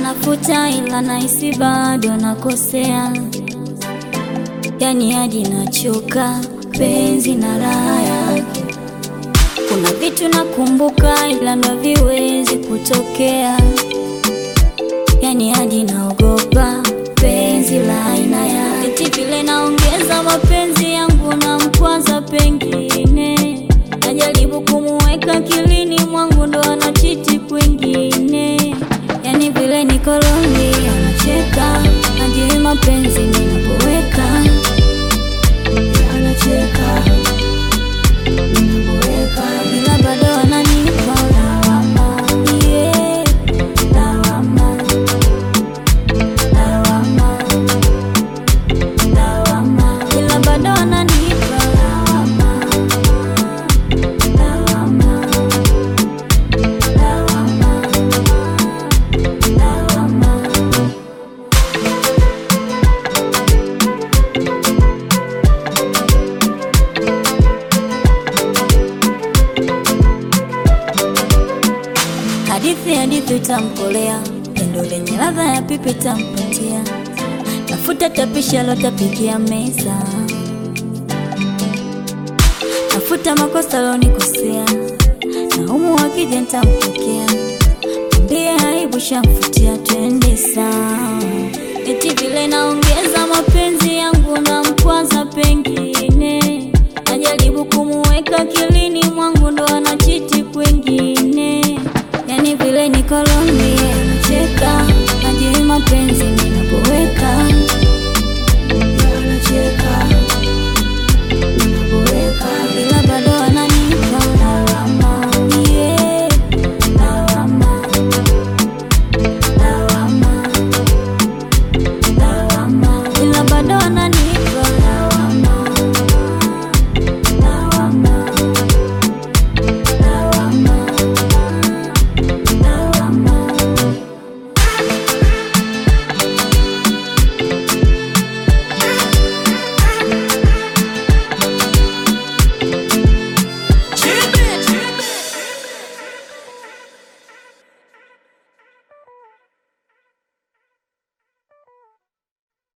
nafuta ila nahisi bado nakosea, yani hadi nachoka penzi na raha yake. Kuna vitu nakumbuka ila ndo viwezi kutokea, yani hadi naogopa penzi la aina yake. Eti vile naongeza mapenzi yangu na mkwaza, pengine najaribu kumuweka kilini mwangu, ndo anachiti kwingine. Yani vile niko lonely, anacheka najui mapenzi ninapoweka, anacheka ninapoweka, ila bado ananipa lawama, yeah, lawama, lawama, lawama, ila bado ananipa lawama, lawama, lawama, lawama. Hadithi hadithi itamkolea, pendo lenye ladha ya pipi itampatia, tafuta tapisha lotapikia meza, tafuta makosa lonikosea, na umu wakija ntampokea, mbie aibu shamfutia, twende sawa. Eti vile naongeza